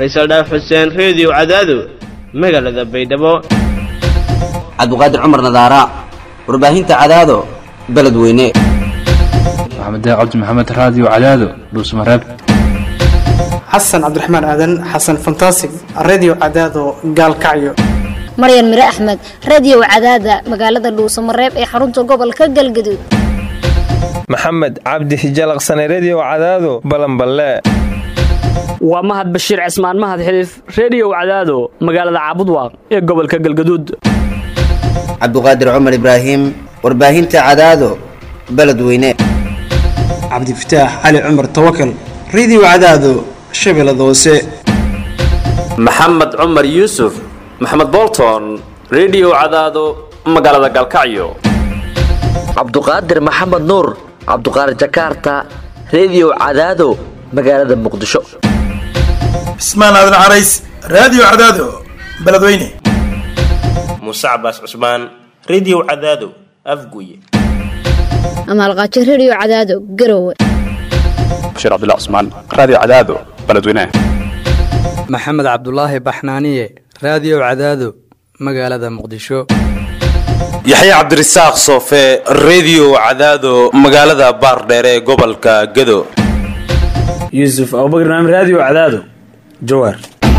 faysal dhaaf xuseen reediyo cadaado magaalada baydhabo cabdiqaadir cumar nadaara warbaahinta cadaado beledweyne maxamed cabdi maxamed raadiyo cadaado dhuusmareeb xasan cabdiraxmaan aadan xasan fantasig redio cadaado gaalkacyo maryan mire axmed radio cadaada magaalada dhuusamareeb ee xarunta gobolka galgaduud maxamed cabdi hijalaqsane redio cadaado balanballe waa mahad bashiir cismaan mahad xiliif reediyow cadaado magaalada caabudwaaq ee gobolka galgaduud cabdiqaadir cumar ibraahim warbaahinta cadaado beledweyne cabdifataax cali cumar tawakal redio cadaado shabeellada hoose maxamed cumar yuusuf maxamed bolton redio cadaado magaalada galkacyo cabduqaadir maxamed nuur cabduqaadir jakaarta redio cadaado magaalada muqdisho cismaan aadan carays raadiyo cadaado beledweyne muuse cabaas cusmaan redio cadaado afguye amaalqaajo redio cadaado garowe bashiir cabdilla cusmaan raadiyo cadaado beledweyne maxamed cabdulaahi baxnaaniye raadiyo cadaado magaalada muqdisho yaxya cabdirasaaq soofe redio cadaado magaalada baardheere ee gobolka gado yuusuf abubakr naam raadiyo cadaado jawaar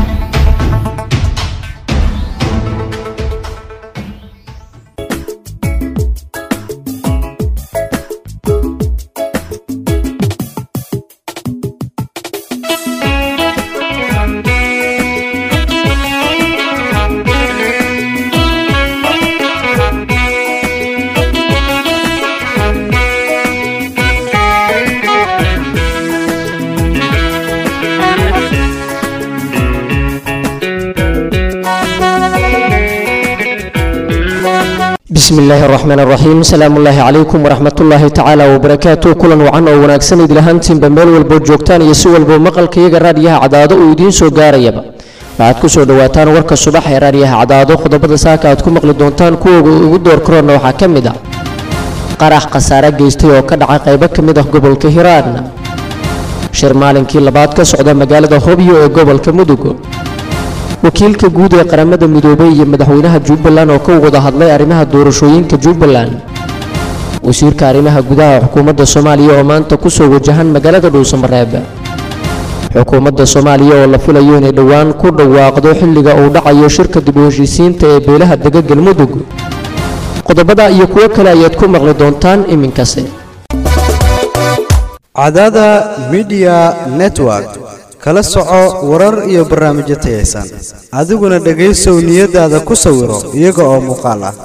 bismi illaahi araxmaan araxiim asalaamu ullaahi calaykum waraxmatullaahi tacaala wabarakaatu kulan wacan oo wanaagsan idlahaantiinba meel walboo joogtaan iyo si walboo maqalkayaga raadiyaha cadaado uu idiin soo gaarayaba waxaad ku soo dhowaataan warka subax ee raadiyaha cadaado qodobada saaka aad ku maqli doontaan kuwooga ugu door karoonna waxaa ka mid ah qarax khasaare geystay oo ka dhacay qaybo ka mid ah gobolka hiiraan shir maalinkii labaad ka socda magaalada hobyo ee gobolka mudug wakiilka guud ee qaramada midoobay iyo madaxweynaha jubbaland oo ka wada hadlay arrimaha doorashooyinka jubbaland wasiirka arrimaha gudaha xukuumadda soomaaliya oo maanta kusoo wajahan magaalada dhuusamareeb xukuumadda soomaaliya oo la filayo inay dhowaan ku dhawaaqdo xilliga uu dhacayo shirka dib u heshiisiinta ee beelaha dega galmudug qodobada iyo kuwo kale ayaad ku maqli doontaan iminkase cadada midiya network kala soco warar iyo barnaamijyo tayaysan adiguna dhegaysow niyadaada ku sawiro iyaga oo muuqaal ah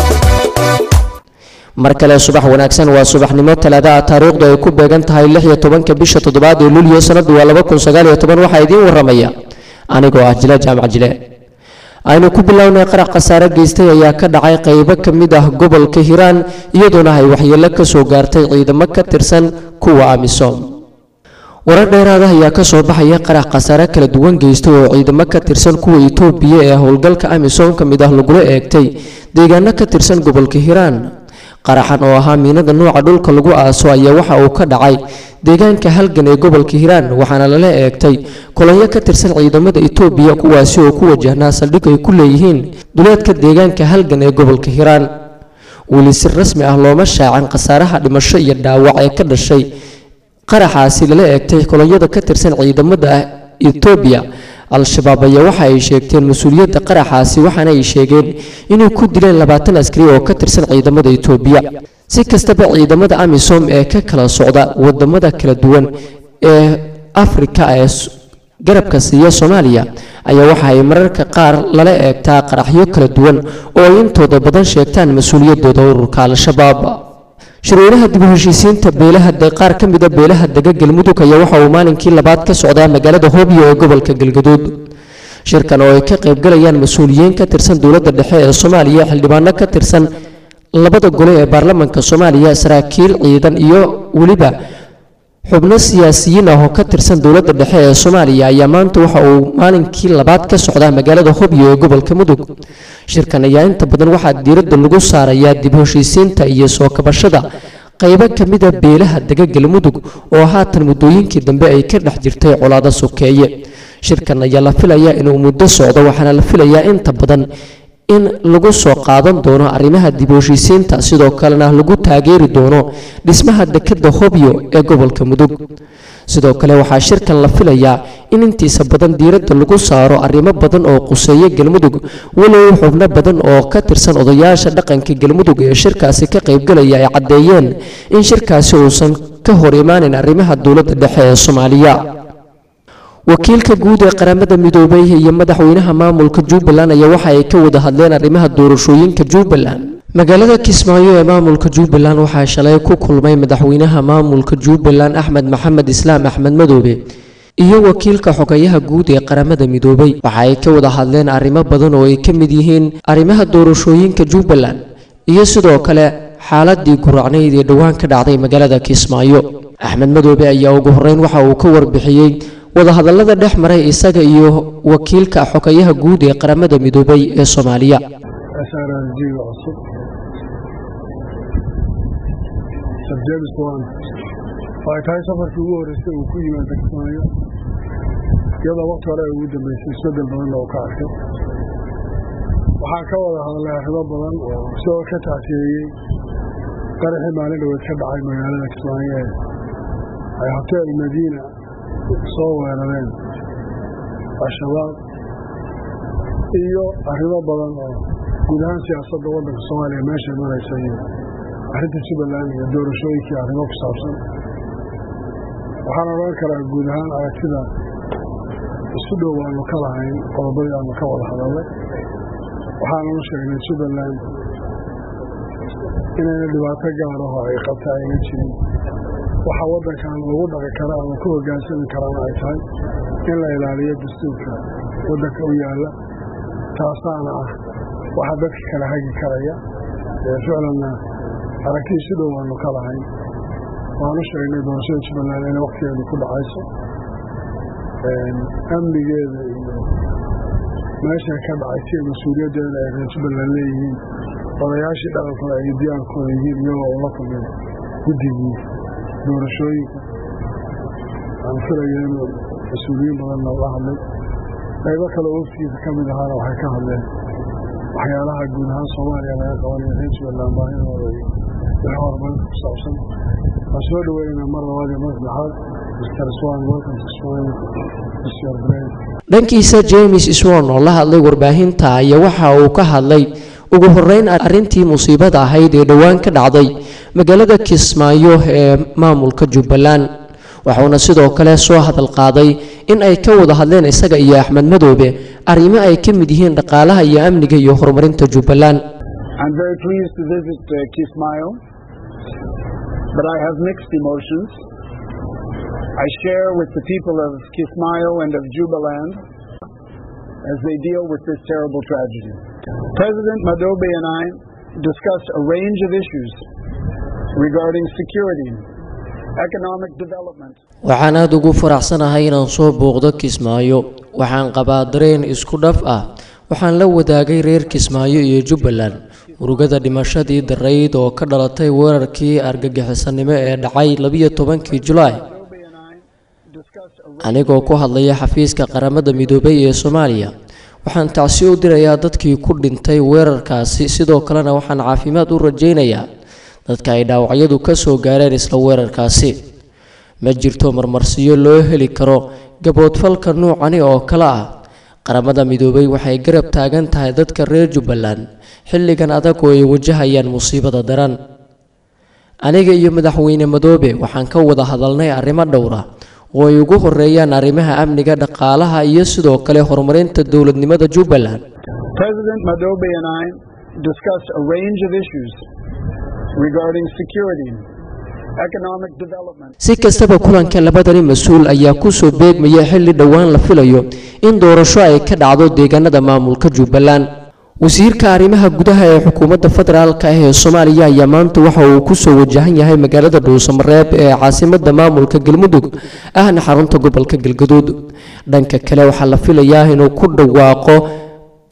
mar kale subax wanaagsan waa subaxnimo talaada ah taariikhdu ay ku beegan tahay lix iyo tobanka bisha toddobaad ee luulyo sanadu waa laba kun sagaal iyo toban waxaa idiin waramaya anigoo ah jile jaamac jile aynu ku bilownay qarax khasaare geystay ayaa ka dhacay qaybo ka mid ah gobolka hiiraan iyadoona ay waxyeelo ka soo gaartay ciidamo ka tirsan kuwa amisom warar dheeraada ayaa ka soo baxaya qarax khasaare kala duwan geystay oo ciidamo ka tirsan kuwa itoobiya ee howlgalka amisom ka mid ah lagula eegtay deegaano ka tirsan gobolka hiiraan qaraxan oo ahaa miinada nuuca dhulka lagu aaso ayaa waxa uu ka dhacay deegaanka halgan ee gobolka hiiraan waxaana lala eegtay kolonyo ka tirsan ciidamada itoobiya kuwaasi oo ku wajahnaa saldhig ay ku leeyihiin duleedka deegaanka halgan ee gobolka hiiraan weli si rasmi ah looma shaacan khasaaraha dhimasho iyo dhaawac ee ka dhashay qaraxaasi lala eegtay kolonyada ka tirsan ciidamada etoobiya al-shabaab ayaa waxa ay sheegteen mas-uuliyadda qaraxaasi waxaana ay sheegeen inay ku dileen labaatan askari oo ka tirsan ciidamada etoobiya si kastaba ciidamada amisom ee ka kala socda wadamada kala duwan ee afrika ee garabka siiya soomaaliya ayaa waxa ay mararka qaar lala eegtaa qaraxyo kala duwan oo ay intooda badan sheegtaan mas-uuliyaddooda ururka al-shabaab shirweynaha dib u heshiisiinta beelaha qaar ka mida beelaha dega galmudug ayaa waxa uu maalinkii labaad ka socdaa magaalada hobyo ee gobolka galgaduud shirkan oo ay ka qaybgalayaan mas-uuliyiin ka tirsan dowladda dhexe ee soomaaliya xildhibaano ka tirsan labada gole ee baarlamaanka soomaaliya saraakiil ciidan iyo weliba xubno siyaasiyiin ah oo ka tirsan dowladda dhexe ee soomaaliya ayaa maanta waxa uu maalinkii labaad ka socdaa magaalada hobyo ee gobolka mudug shirkan ayaa inta badan waxaa diiradda lagu saarayaa dib heshiisiinta iyo soo kabashada qaybo ka mida beelaha dega galmudug oo haatan muddooyinkii dambe ay ka dhex jirtay colaado sokeeye shirkan ayaa la filayaa inuu muddo socdo waxaana la filayaa inta badan in lagu soo qaadan doono arrimaha dib u heshiisiinta sidoo kalena lagu taageeri doono dhismaha dekadda hobyo ee gobolka mudug sidoo kale waxaa shirkan la filayaa in intiisa badan diiradda lagu saaro arrimo badan oo quseeya galmudug walow xubno badan oo ka tirsan odayaasha dhaqanka galmudug ee shirkaasi ka qaybgalaya ay caddeeyeen in shirkaasi uusan ka hor imaanin arrimaha dowladda dhexe ee soomaaliya wakiilka guud ee qaramada midoobay iyo madaxweynaha maamulka jubbaland ayaa waxa ay ka wada hadleen arrimaha doorashooyinka jubbaland magaalada kismaayo ee maamulka jubbaland waxaa shalay ku kulmay madaxweynaha maamulka jubbaland axmed maxamed islaam axmed madoobe iyo wakiilka xogayaha guud ee qaramada midoobay waxa ay ka wada hadleen arrimo badan oo ay ka mid yihiin arrimaha doorashooyinka jubbaland iyo sidoo kale xaaladii guracnayd ee dhowaan ka dhacday magaalada kismaayo axmed madoobe ayaa ugu horreyn waxa uu ka warbixiyey wadahadallada dhex maray isaga iyo wakiilka xogayaha guud ee qaramada midoobay ee soomaaliya SRLG-ga cusub Sir James Bond oo ay tahay safarkii ugu horreysay uu ku yimaado Kismaayo iyadoo waqti hore ay ugu dambeysay isbeddel badan oo ka arkay waxaan ka wada hadalnay arrimo badan oo isagoo ka tacsiyeeyey qaraxii maalin dhaweed ka dhacay magaalada Kismaayo ee ay hotel Madiina soo weerareen al-shabaab iyo arrimo badan oo guud ahaan siyaasadda waddanka soomaaliya meeshay maraysa iyo arrinta jubbaland iyo doorashooyinkii arrimo ku saabsan waxaan odhan karaa guud ahaan aragtida isu dhow aanu ka lahayn qodobadii aanu ka wada hadalnay waxaananu sheegnay jubbaland inayna dhibaato gaaraho ay qabta ayna jirin waxa waddankan lagu dhaqi kara ama ku hoggaansami karana ay tahay in la ilaaliyo dastuurka waddanka u yaalla taasaana ah waxa dadka kala hagi karaya ee ficlanna aragti isu dhow aanu ka lahayn waanu sheegnay doorashada jubbaland inay wakhtigeedu ku dhacayso amnigeeda iyo meeshay ka dhacaysa iyo mas-uuliyaddeeda ay reer jubbaland leeyihiin odayaashii dhaqankooda ay diyaalkooda yihiin iyagoo ula kulmay guddigii doorashooyinka aan filaya inuu mas-uuliyiin badanna la hadlay qaybo kale oo waftigiisa ka mid ahaana waxay ka hadleen waxyaalaha guud ahaan soomaaliya laga qabanayo reer jubbaland baahidooda iyo wixii horumarinta ku saabsan waan soo dhaweynaa mar labaad iyo mar saddexaad mr swan welcome to swan mr brain dhankiisa james swan oo la hadlay warbaahinta ayaa waxa uu ka hadlay ugu horreyn arrintii musiibada ahayd ee dhowaan ka dhacday magaalada kismaayo ee maamulka jubbaland waxuuna sidoo kale soo hadal qaaday in ay ka wada hadleen isaga iyo axmed madoobe arrimo ay ka mid yihiin dhaqaalaha iyo amniga iyo horumarinta jubbaland I'm very pleased to visit uh, Kismayo, but I have mixed emotions. I share with the people of Kismayo and of Jubaland as they deal with this terrible tragedy. President Madobe and I discussed a range of issues regarding security, economic development, waxaan aada ugu faraxsanahay inaan soo booqdo kismaayo waxaan qabaa dareen isku dhaf ah waxaan la wadaagay reer kismaayo iyo jubbaland murugada dhimashadii darayd oo ka dhalatay weerarkii argagixisanimo ee dhacay labiyo tobankii julaay anigoo ku hadlaya xafiiska qaramada midoobay ee soomaaliya waxaan tacsi u dirayaa dadkii ku dhintay weerarkaasi sidoo kalena waxaan caafimaad u rajaynayaa dadka ay dhaawacyadu ka soo gaareen isla weerarkaasi ma jirto marmarsiyo loo heli karo gaboodfalka nuucani oo kale ah qaramada midoobay waxay garab taagan tahay dadka reer jubbaland xilligan adag oo ay wajahayaan musiibada daran aniga iyo madaxweyne madoobe waxaan ka wada hadalnay arrimo dhowr ah oo ay ugu horeeyaan arrimaha amniga dhaqaalaha iyo sidoo kale horumarinta dowladnimada jubbaland President Madobe and I discussed a range of issues regarding security, economic development, si kastaba kulanka labadani mas-uul ayaa kusoo beegmaya xilli dhowaan la filayo in doorasho ay ka dhacdo deegaanada maamulka jubbaland wasiirka arrimaha gudaha ee xukuumadda federaalka ah ee soomaaliya ayaa maanta waxa uu kusoo wajahan yahay magaalada dhuusamareeb ee caasimadda maamulka galmudug ahna xarunta gobolka galgaduud dhanka kale waxaa la filayaa inuu ku dhawaaqo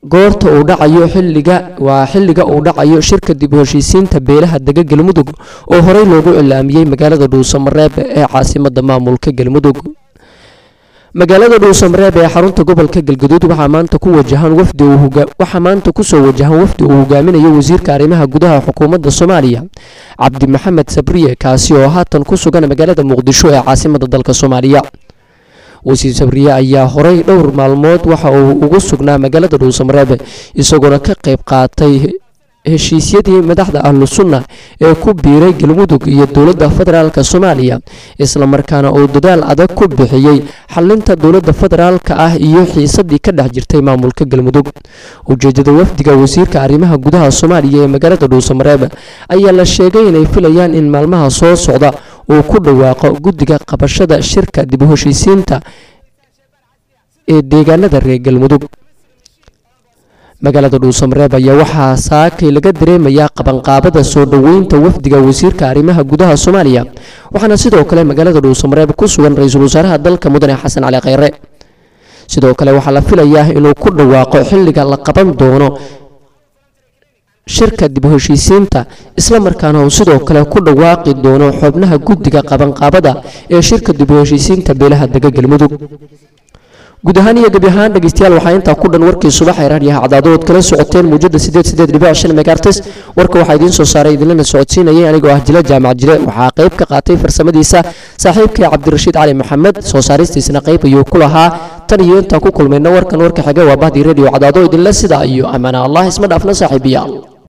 goorta uu dhacayo xilliga waa xilliga uu dhacayo shirka dib u heshiisiinta beelaha dega galmudug oo horey loogu cilaamiyey magaalada dhuusamareeb ee caasimada maamulka galmudug magaalada dhuusamareeb ee xarunta gobolka galgaduud waxaa maanta ku wajahan wafdi waxaa maanta kusoo wajahan wafdi uu hogaaminayo wasiirka arrimaha gudaha xukuumadda soomaaliya cabdi maxamed sabriye kaasi oo haatan ku sugan magaalada muqdisho ee caasimada dalka soomaaliya wasiir sabriye ayaa horey dhowr maalmood waxa uu ugu sugnaa magaalada dhuusamareeb isagoona ka qayb qaatay heshiisyadii madaxda ahlu sunna ee ku biiray galmudug iyo dowladda federaalk soomaaliya islamarkaana uu dadaal adag ku bixiyey xalinta dowladda federaalka ah iyo xiisadii ka dhex jirtay maamulka galmudug ujeedada wafdiga wasiirka arrimaha gudaha soomaaliya ee magaalada dhuusamareeb ayaa la sheegay inay filayaan in maalmaha soo socda uu ku dhawaaqo guddiga qabashada shirka dib u heshiisiinta ee deegaanada reer galmudug magaalada dhuusamareeb ayaa waxaa saakay laga dareemayaa qabanqaabada soo dhoweynta wafdiga wasiirka arrimaha gudaha soomaaliya waxaana sidoo kale magaalada dhuusamareeb ku sugan ra-iisul wasaaraha dalka mudane xasan cali kheyre sidoo kale waxaa la filayaa inuu ku dhawaaqo xilliga la qaban doono shirka dib u heshiisiinta islamarkaana uu sidoo kale ku dhawaaqi doono xubnaha guddiga qabanqaabada ee shirka dib u heshiisiinta beelaha dega galmudug guud ahaan iyo gebi ahaan dhegeystayaal waxaa intaa ku dhan warkii subax ee raadiyaha cadaadood kala socoteen muujada sideed sideed dhibic shan megaartes warka waxaa idiin soo saaray idinlana socodsiinayay anigoo ah jila jaamac jile waxaa qayb ka qaatay farsamadiisa saaxiibkii cabdirashiid cali maxamed soo saaristiisna qayb ayuu ku lahaa tan iyo intaan ku kulmayna warkan warka xiga waa bahdii radio cadaado idinle sidaa iyo ammaana allah isma dhaafna saaxiibiyaal